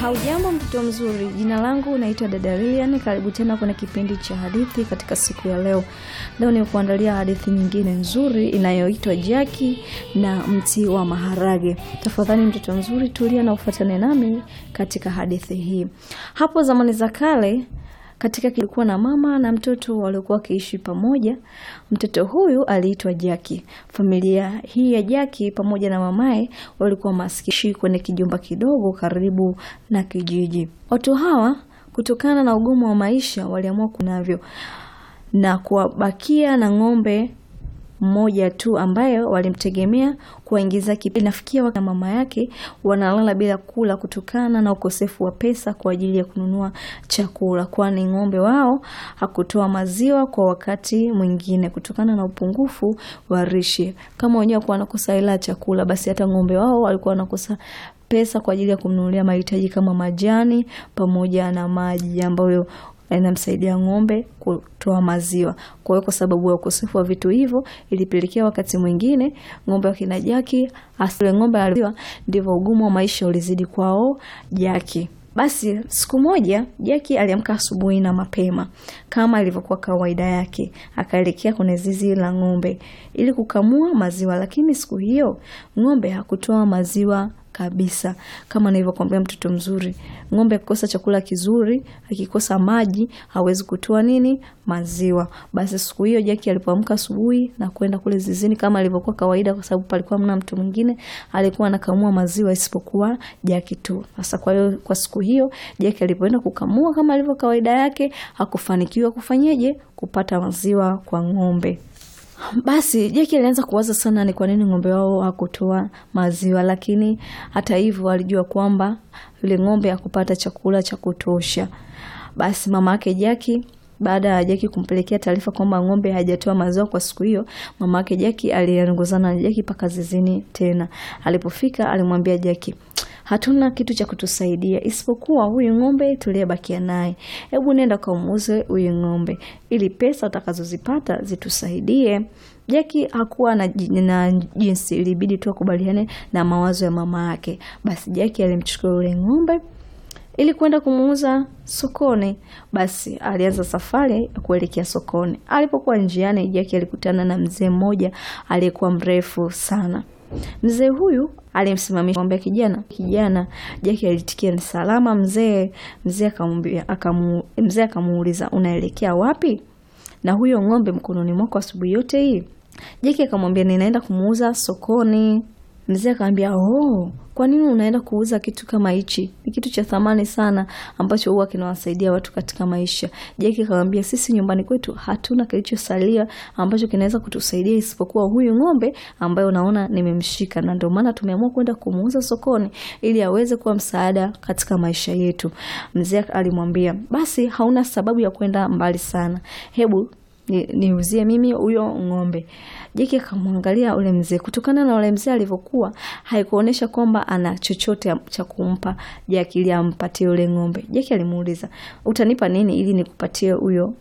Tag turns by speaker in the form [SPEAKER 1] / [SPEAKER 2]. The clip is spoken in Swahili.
[SPEAKER 1] Haujambo mtoto mzuri, jina langu naitwa dada Lilian. Karibu tena kwenye kipindi cha hadithi katika siku ya leo. Leo ni kuandalia hadithi nyingine nzuri inayoitwa Jaki na mti wa maharage. Tafadhali mtoto mzuri, tulia na ufuatane nami katika hadithi hii. Hapo zamani za kale katika kilikuwa na mama na mtoto waliokuwa wakiishi pamoja. Mtoto huyu aliitwa Jaki. Familia hii ya Jaki pamoja na mamaye walikuwa maskishi kwenye kijumba kidogo karibu na kijiji. Watu hawa kutokana na ugumu wa maisha waliamua kunavyo na kuwabakia na ng'ombe mmoja tu ambayo walimtegemea kuwaingiza kipato. Inafikia wakati mama yake wanalala bila kula kutokana na ukosefu wa pesa kwa ajili ya kununua chakula, kwani ng'ombe wao hakutoa maziwa kwa wakati mwingine kutokana na upungufu wa lishe. Kama wenyewe walikuwa wanakosa hela ya chakula, basi hata ng'ombe wao walikuwa wanakosa pesa kwa ajili ya kumnunulia mahitaji kama majani pamoja na maji ambayo inamsaidia ng'ombe kutoa maziwa. Kwa hiyo kwa sababu ya ukosefu wa vitu hivyo, ilipelekea wakati mwingine ng'ombe wa kina Jaki asile ng'ombe aliwa, ndivyo ugumu wa maisha ulizidi kwao Jaki. Basi siku moja Jaki aliamka asubuhi na mapema kama ilivyokuwa kawaida yake, akaelekea kwenye zizi la ng'ombe ili kukamua maziwa, lakini siku hiyo ng'ombe hakutoa maziwa kabisa. Kama nilivyokuambia, mtoto mzuri, ng'ombe akikosa chakula kizuri, akikosa maji, hawezi kutoa nini? Maziwa. Basi siku hiyo Jaki alipoamka asubuhi na kwenda kule zizini kama ilivyokuwa kawaida, kwa sababu palikuwa mna mtu mwingine alikuwa anakamua maziwa isipokuwa Jaki tu. Sasa kwa hiyo kwa siku hiyo Jaki alipoenda kukamua kama ilivyo kawaida yake, hakufanikiwa kufanyeje? Kupata maziwa kwa ng'ombe. Basi Jaki alianza kuwaza sana ni kwa nini ng'ombe wao hakutoa maziwa, lakini hata hivyo alijua kwamba yule ng'ombe hakupata chakula cha kutosha. Basi mama yake Jaki baada ya Jaki kumpelekea taarifa kwamba ng'ombe hajatoa maziwa kwa siku hiyo, mama yake Jaki aliongozana na Jaki mpaka zizini tena. Alipofika alimwambia Jaki, hatuna kitu cha kutusaidia isipokuwa huyu ng'ombe tuliyebakia naye. Hebu nenda kamuuze huyu ng'ombe ili pesa utakazozipata zitusaidie. Jaki hakuwa na, na jinsi, ilibidi tu akubaliane na mawazo ya mama yake. Basi Jaki alimchukua yule ng'ombe ili kwenda kumuuza sokoni. Basi alianza safari ya kuelekea sokoni. Alipokuwa njiani, Jaki alikutana na mzee mmoja aliyekuwa mrefu sana. Mzee huyu alimsimamisha kumwambia, kijana kijana. Jaki alitikia ni salama mzee. Mzee akamwambia akamu, mzee akamuuliza unaelekea wapi na huyo ng'ombe mkononi mwako asubuhi yote hii? Jaki akamwambia ninaenda kumuuza sokoni. Mzee akamwambia oh, kwa nini unaenda kuuza kitu kama hichi? Ni kitu cha thamani sana ambacho huwa kinawasaidia watu katika maisha. Jaki akamwambia sisi nyumbani kwetu hatuna kilichosalia ambacho kinaweza kutusaidia isipokuwa huyu ng'ombe ambaye unaona nimemshika, na ndio maana tumeamua kwenda kumuuza sokoni ili aweze kuwa msaada katika maisha yetu. Mzee alimwambia basi, hauna sababu ya kwenda mbali sana, hebu niuzie ni mimi huyo ng'ombe. Jaki akamwangalia ule mzee. Kutokana na ule mzee alivyokuwa, haikuonyesha kwamba ana chochote cha kumpa Jaki ili ampatie ule ng'ombe. Jaki alimuuliza, utanipa nini ili nikupatie huyo